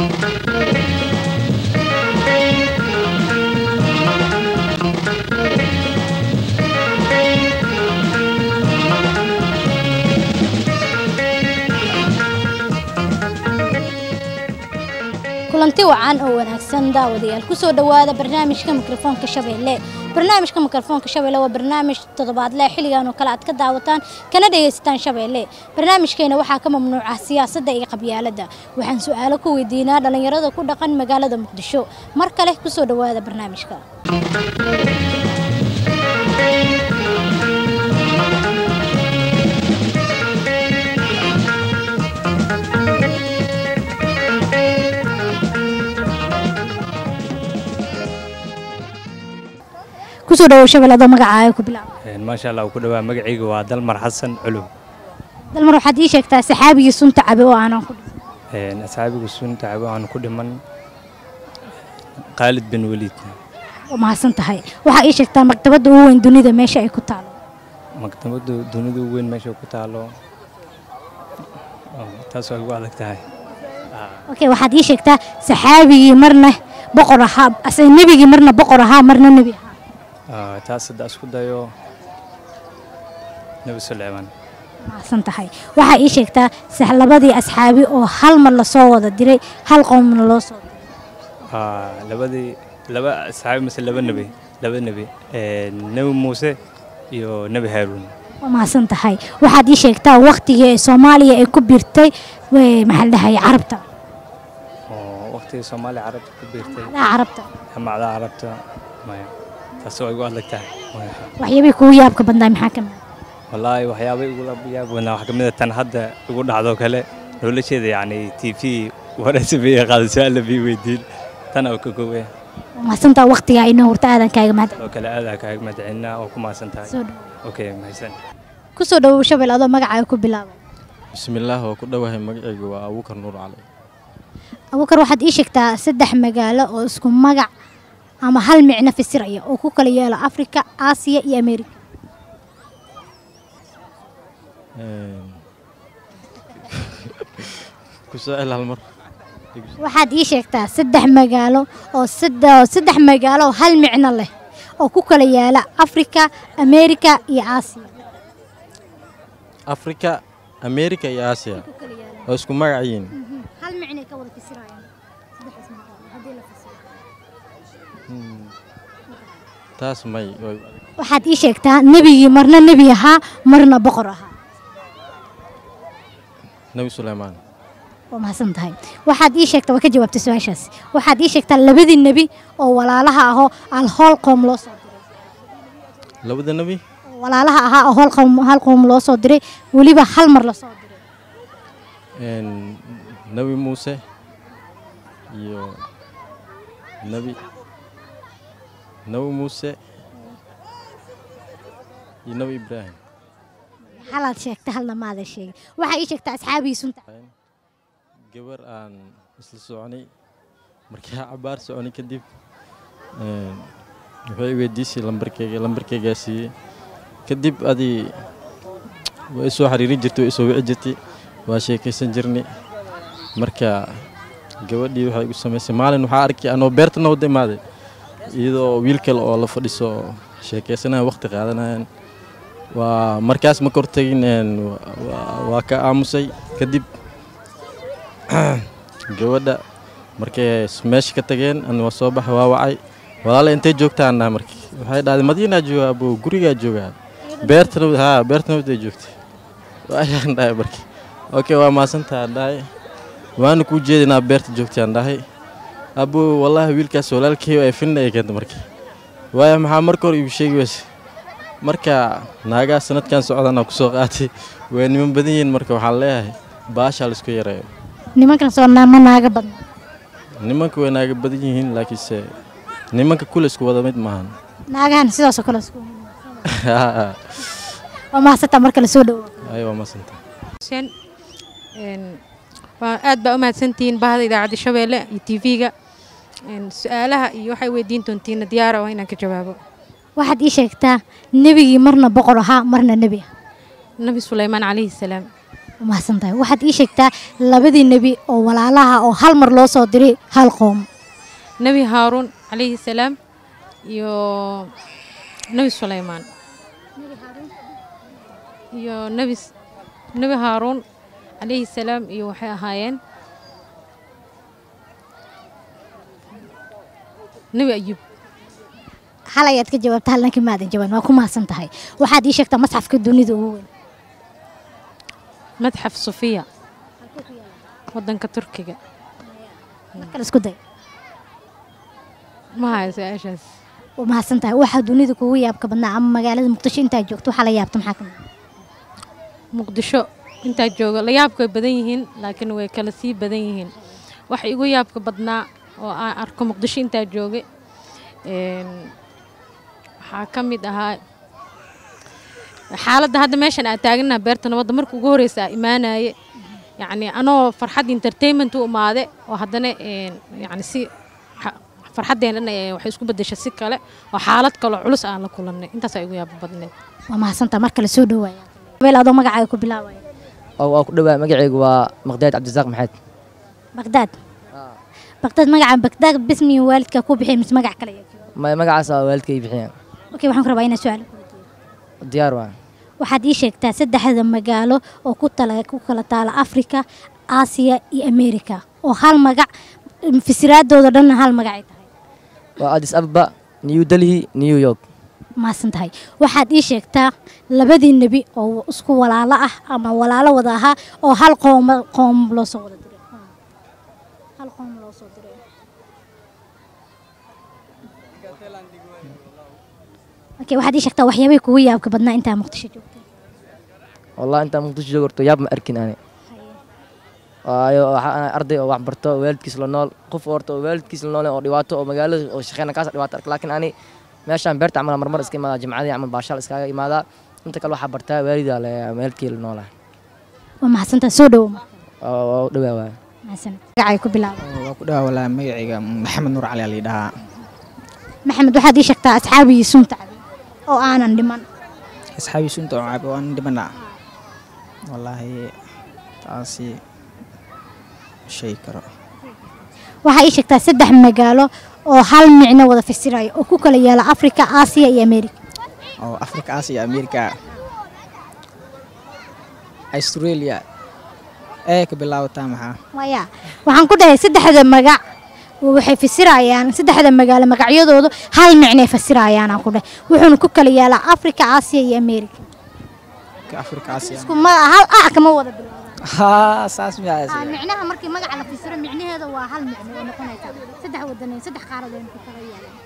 kulanti wacan oo wanaagsan daawadayaal kusoo dhowaada barnaamijka mikrofoonka shabeelle barnaamijka mikrofoonka shabeelle waa barnaamij toddobaadle xilligan oo kale aad ka daawataan kana dhagaysataan shabeelle barnaamijkeena waxaa ka mamnuuca siyaasadda iyo qabyaaladda waxaan su-aalo ku weydiinaa dhallinyarada ku dhaqan magaalada muqdisho mar kale kusoo dhowaada barnaamijka kusoo dhawow shabeelle adoo magacaaga ku bilaaba maasha allah ku dhawaa magacayga waa dalmar xasan culum dalmar waxaad ii sheegtaa saxaabigii sunta cabe oo aanan ku dhiman asxaabigu sunta cabo aan ku dhiman khaalid bin waliid waa mahadsan tahay waxaa ii sheegtaa maktabadda ugu weyn dunida meesha ay ku taalo maktabaddu dunida ugu weyn meesha ku taalo taas waa ugu adag tahay okay waxaad ii sheegtaa saxaabigii marna boqor ahaa ase nebigii marna boqor ahaa marna nebi ahaa taas hadda isku dayo nebi suleymaan mahadsan tahay waxaa ii sheegtaa sax labadii asxaabi oo hal mar lasoo wada diray hal qowmna loo soo diray labadii laba asxaabi mise laba nebi laba nebi nebi muuse iyo nebi haaruun waa mahadsan tahay waxaad ii sheegtaa waktigii ee soomaaliya ay ku biirtay maxaa la dhahay carabta waqtigii soomaaliya carabta ku biirtay macdaha carabta macdaha carabta maya taas waa igu adag tahay waxyaabihii kugu yaabka badnaa maxaa ka mid wallaahi waxyaabay igula yaab badnaa waxaa ka mid a tan hadda igu dhacdoo kale nolosheeda yacni t v waraysabiya qaada su-aal bii weydiin tan oo ka koobaya waa mahadsantaa waktigaa inoo horta aadan kaaga mahad oo kale aadaa kaaga madcelinaa oo ku mahadsan tahay soo dhawow okay mahadsan kusoo dhawow shabel adoo magacaaga ku bilaabay bismillaah oo ku dhowahay magacaygu waa abuukar nuur cali abuukar waxaad ii sheegtaa saddex magaalo oo isku magac ama hal micno fasiraya oo ku kala yeelo afrika aasiya iyo amerika ku soo cel hal mar waxaad ii sheegtaa saddex magaalo oo sadde- saddex magaalo oo hal micno leh oo ku kala yaala afrika amerika iyo aasiya afrika amerika iyo aasiya oo isku magac yihiin hal micnay ka wada fasirayaan saddexdaas magaalo haddii la fasiro taas may way- waxaad ii sheegtaa nebigii marna nebi ahaa marna boqor ahaa nebi suleymaan waa mahadsan tahay waxaad ii sheegtaa waa ka jawaabtay su-aashaas waxaad ii sheegtaa labadii nebi oo walaalaha ahoo al hool qoom loo soo diray labada nebi oo walaalaha ahaa oo hool qoom hal qoom loo soo diray weliba hal mar lasoo diray een, nebi muuse iyo nebi nebi muuse iyo nebi ibraahim halaad sheegta halna maadan sheegin waxaa ii sheegtaa asxaabii sunta gabar aan isla soconay markii aan cabaar soconay kadib een, waxay i weydiisay lambarkeyga lambarkeygaa siiyey kadib adii way soo xiriirin jirtay way soo wici jirtay waa sheekaysan jirnay marka gabadhii waxay igu samaysay maalin waxaa arkay anoo beerta nawda imaaday iyadoo wiil kale oo la fadhiso sheekaysanaya waqti qaadanayaan waa markaas ma kortagin een, waa- waa ka aamusay kadib gabadha markay meesha ka tageen an waa soo baxay waa wacay walaale intay joogtaan dhaha marki waxay dhahday madiinaa joogaa abo gurigaa joogaa beerta nabad haa beerta nabad ay joogtay waayaan dhahay marki okay waa maasantaa dhahay waana kuu jeedinaa beerta joogtaan dhahay abo wallaahi wiilkaas walaalkay ay finna ay keenta marki waaya maxaa marka hore igu sheegi weyse marka naagaha sanadkan socdana kusoo qaatay way niman badan yihiin marka waxaan leeyahay baashaa laisku yareeyo nimankan soo naa- ma naaga badna nimanka way naaga badan yihiin laakiinse nimanka kule isku wada mid maahan naagahan sidaasoo kale isku waa mahadsantaa marka la soo dhawo ay waa masanta xuseen een, waa aad baa u mahadsantihiin bahda idaacadda shabeelle iyo tv-ga su-aalaha iyo waxay weydiin doontiina diyaara waa inaan ka jawaabo waxaad ii sheegtaa nebigii marna boqor ahaa marna nebi ah nabi suleymaan calayhi salaam waa mahadsan tahay waxaad ii sheegtaa labadii nebi oo walaalaha oo hal mar loo soo diray hal qoom nebi haaruun calayhi salaam iyo nebi sulaymaan iyo nebi nebi haaruun calayhi salaam iyo waxay ahaayeen nebi ayuub hal ayaad ka jawaabta hal nankii maadan jawaan waa ku mahadsan tahay waxaad ii sheegtaa masxafka dunida ugu weyn madxaf sufiya wadanka turkiga markale isku day ma hayo su-aashaas waa mahadsan tahay waxaa dunida kugu yaabka badnaa ama magaalada muqdisho intaa joogto waxaa la yaabta maxaa kamid muqdisho intaa jooga la yaabka way badan yihiin laakiin way kala sii badan yihiin waxa igu yaabka badnaa oo aan arko muqdisho intaa jooga een, waxaa ka mid ahaa xaaladda hadda meeshan aan taaganaha beerta nabadda marka ugu horeysa aa imaanaye yacni anoo farxad entertainment u imaade oo haddana een, yacni si xa- farxaddeenna ee waxay isku beddeshay si kale oo xaalad kaloo culus aan la kulannay intaasaa igu yaaba badneed waa mahadsan tahay markale soo dhawaaya habeel adoo magacaaga ku bilaabaya oo waa ku dhawaa magacaygu waa maqdaad cabdisaaq maxamed bagdaad bagdaad magaca bagdaad bismi waalidka ku bixiyay mise magac kale ayaa jiro ma- magacaas waa waalidkay bixiyeen okay waxaan ku rabaa inaan su-aal ku weydiiyo diyaar waa waxaad ii sheegtaa saddexda magaalo oo ku tala ku kala taala afrika aasiya iyo amerika oo hal magac fasiraadooda dhanna hal magacay tahay waa addis ababa new delhi new york mahadsan tahay waxaad ii sheegtaa labadii nebi oo isku walaalo ah ama walaalo wada ahaa oo hal qoom qoom loo soo wada diray hal qoom loo soo diray okay waxaad ii sheegtaa waxyaabay kugu yaabka badnaa intaa muqdisho joogtay wallahi intaan muqdisho joogo horto yaab ma arkin ani waayo waxaa ahay arday oo wax barto oo waalidkiis la nool qof horta oo waalidkiis la nool oo dhibaato oo magaalada oo shaqeyna kaas dhibaato ark laakiin ani meeshaan beerta camal marmar iska imaadaa jimcadii camal baashaal iskaaga imaadaa inta kale waxaa bartaa waalidaa le waalidkii la noolaa waa mahadsantaa soo dhowo marka oo waa u dhawaa waay mahadsanid magacay ku bilaaba waa ku dhawa walaa magacayga maxamed nuur cali ali dhahaa maxamed waxaad ii sheegtaa asxaabigii sunta cabay oo aanan dhiman asxaabii sunta oo caabi waan dhibana wallaahi taasi shay karo waxaa ii sheegtaa saddex magaalo oo hal micno wada fasiraya oo ku kala yaala afrika aasiya iyo amerika oo afrika aasiya amerika australia ee ka bilaabataa maxaa maya waxaan ku dhahay saddexda magac waxay fasirayaan saddexda magaalo magacyadoodu hal micnay fasirayaan aan ku dhahay wuxuuna ku kala yaalaa afrika aasiya iyo amerika ka afrika aasiya isku ma hal a kama wada bilowdaan haa saas miyaa Ah, micnaha markii magaca la fasiro micnaheeda waa hal micno ay noqonaysaa saddex wadan saddex qaaradood ay ku kala yaalaan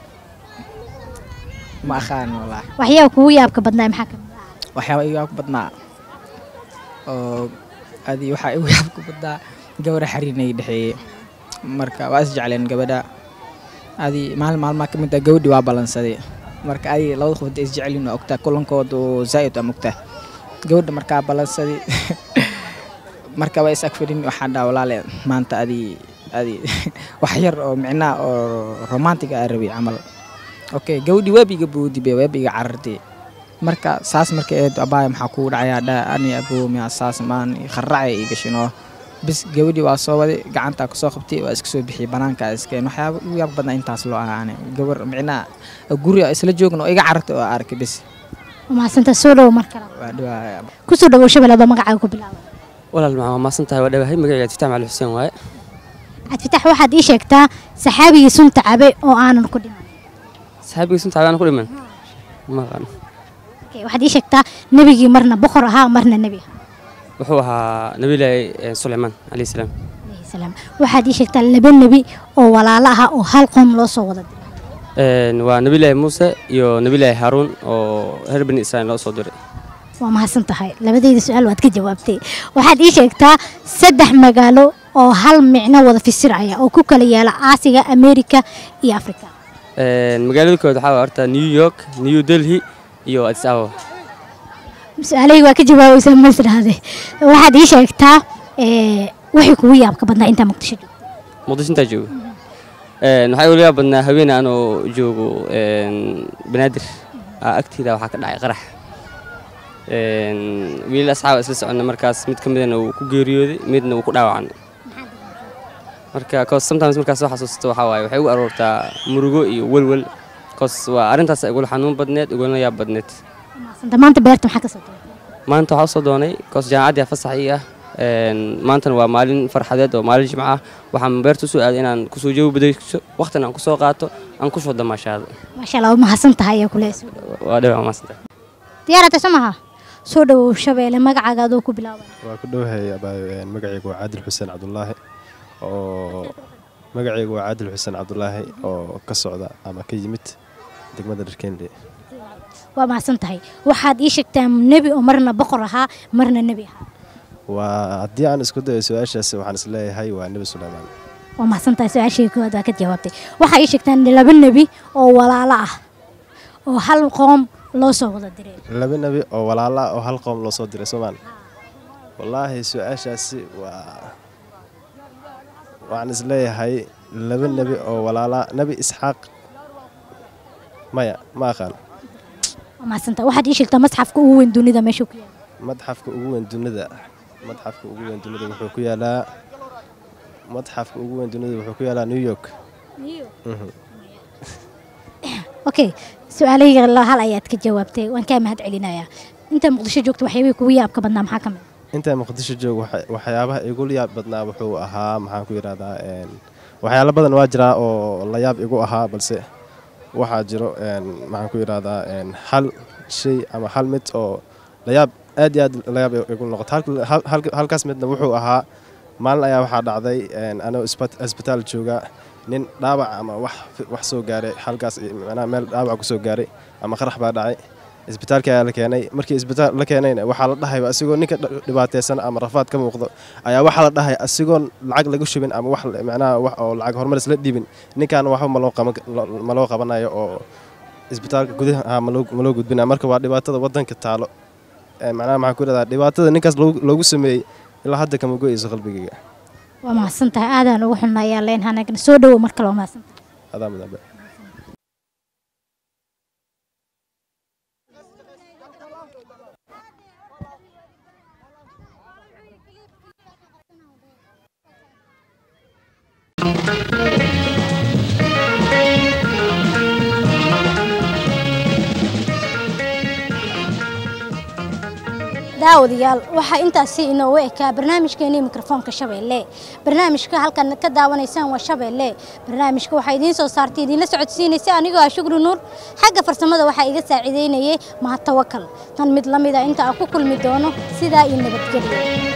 ma aqaan wallaahi waxyaaba kugu yaabka badnaa maxaa ka mid ah waxyaaba igu yaabka badnaa oo adi waxaa igu yaabka badnaa gabadha xariirnay dhexeeyey marka waa is jecleen gabadha adi maalin maalmaa ka mid ah gabadhi waa ballansaday marka adi labada qof hadday is jecelyihin waa ogtaa kulankooda oo zaa'id waa mogtaa gabadha markaa ballansaday marka waa is agfadhin waxaan dhaha walaale maanta adi adi wax yar oo micnaa oo romantic aa rabay camal okay gabadhi waabiga boodibe waabiga carartay marka saas marka eed abaaya maxaa kugu dhacayaa dha ani aboomiya saas maan kharracay ii gashinoo bis gabadhii waa soo waday gacantaa kusoo qabtay waa iska soo bixiyay banaanka iskeen waxyaaba ugu yaab badnaa intaas loo ahaa ani gabar micnaa guri isla joogna oo iga carartay oo arkay bis waa mahadsantaa soo dhowo mar kale waa dhawaa kusoo dhawow shabeellada magacaaga ku bilaaba walaal maxaa maasan tahay waa dhawahay magacayga tiftax macali xuseen waaye cabdifatax waxaad ii sheegtaa saxaabigii sunta cabay oo aanan ku dhiman saxaabigii sunta cabaan ku dhiman ma aqaan Okay, waxaad ii sheegtaa nebigii marna boqor ahaa marna nebi ahaa wuxuu ahaa nabilaahi suleymaan calayhi salaam alayhi salaam waxaad ii sheegtaa laba nebi oo walaalo ahaa oo hal qoom loo soo wada diray Een, waa nabilaahi muuse iyo nabilaahi haaruun oo reer bani israa'iil loo soo diray waa mahadsan tahay labadeyda su-aal waad ka jawaabtay waxaad ii sheegtaa saddex magaalo oo hal micno wada fasiraya oo ku kala yaala aasiga amerika iyo afrika Een, magaalada kood waxaa waa horta new york new delhi iyo addis ababa su-aalahayga waa ka jawaabaysaa ma isdhahde waxaad ii sheegtaa ee, wixii kugu yaabka badnaa intaa muqdisho joogto muqdisho intaa joogo Een, waxaa igu yaab badnaa haween anoo joogo een, banaadir aa agteeda waxaa ka dhacay qarax Een, wiilal asxaab isla soconna markaas mid ka midana uu ku geeriyooday midna uu ku dhaawacnay marka cause sometimes markaas soo xasuusto waxaa waaye waxay ugu aroortaa murugo iyo welwel cause waa arrintaas igula xanuun badneed igulana yaab badneed Maasanta maanta beerta maxaa ka soo tahay maanta waxaa usoo doonay cause jaamacaddii fasax ii ah Een, maantana waa maalin farxadeed oo maalin jimco ah waxaan beerta usoo aaday inaan kusoo jawi badayso waqtina aan kusoo qaato aan kusoo damaashaado maasha allah waa mahadsan tahay ayaa kule soo dhawo waa dhawa maasanta diyaarata soo maha soo dhawow shabeelle magacaaga adoo ku bilaabay waa ku dhowahay abaa- magacaygu waa caadil xuseen cabdulaahi oo magacaygu waa caadil xuseen cabdulaahi oo ka socda ama ka yimid degmada dharkeenle waa mahadsan tahay waxaad ii sheegtaa nebi oo marna boqor ahaa marna nebi ahaa waa haddii aan isku dayo su-aashaasi waxaan isleeyahay waa nebi suleymaan waa mahadsan tahay su-aashii koowaad waa ka jawaabtay waxaa ii sheegtaan laba nebi oo walaalo ah oo hal qoom loo soo wada diray laba nebi oo walaala ah oo hal qoom loo soo diray soomaan wallaahi su-aashaasi waa waxaan isleeyahay laba nebi oo walaala nebi isxaaq maya ma aqaan waa mahadsan tahay waxaad ii sheegtaa masxafka ugu weyn dunida meesha ku yaala madxafka ugu weyn dunida madxafka ugu weyn dunida wuxuu ku yaalaa madxafka ugu weyn dunida wuxuu ku yaalaa new york Mhm. okay su-aalahayga la- hal ayaad ka jawaabtay waan kaa mahad celinayaa inta muqdisho joogta waxyaabihii kugu yaabka badnaa maxaa ka mid intaa muqdisho joog waxa- waxyaabaha igu yaab badnaa wuxuu ahaa maxaan ku yidhahdaa een, waxyaalo badan waa jiraa oo la yaab igu ahaa balse waxaa jiro een, maxaan ku yidhahdaa een, hal shay ama hal mid oo la yaab aad iyo aad la yaab igu noqoto Halka- hal- halka- halkaas midna wuxuu ahaa maalin ayaa waxaa dhacday een, anoo isbat- isbitaal jooga nin dhaawac ama wax wax soo gaaray halkaas macnaha meel dhaawac ku soo gaaray ama qarax baa dhacay isbitaalka ayaa la keenay markii isbitaal la keenayna waxaa la dhahay asigoo ninka dh- dhibaataysan ama rafaad ka muuqdo ayaa waxaa la dhahay asigoon lacag lagu shubin ama wax macnaha wax oo lacag horumaris la dhibin ninkan waxba ma loo qaban ma loo qabanayo oo isbitaalka gudaha ah ma loo ma loo gudbinaya marka waa dhibaatada wadanka taalo Ee, macnaha maxaan ku yidhahdaa dhibaatada ninkaas loogu loogu sameeyey ilaa hadda kama go'ayso qalbigayga waa mahadsan tahay aadaan ugu xunnayaa leen hanagna soo dhawow mar kale waa mahadsan tahay adaa mudanbe daawadayaal waxaa intaasi inoogu ekaa barnaamijkeenii mikrofoonka shabeelle barnaamijka halkan ka daawanaysaan waa shabeelle barnaamijka waxaa idiin soo saartay idiinla socodsiinaysa anigoo ah shukri nuur xagga farsamada waxaa iga saaciideynayay mahad tawakal tan mid la mida inta aan ku kulmi doono sidaa iyo nabadgelyo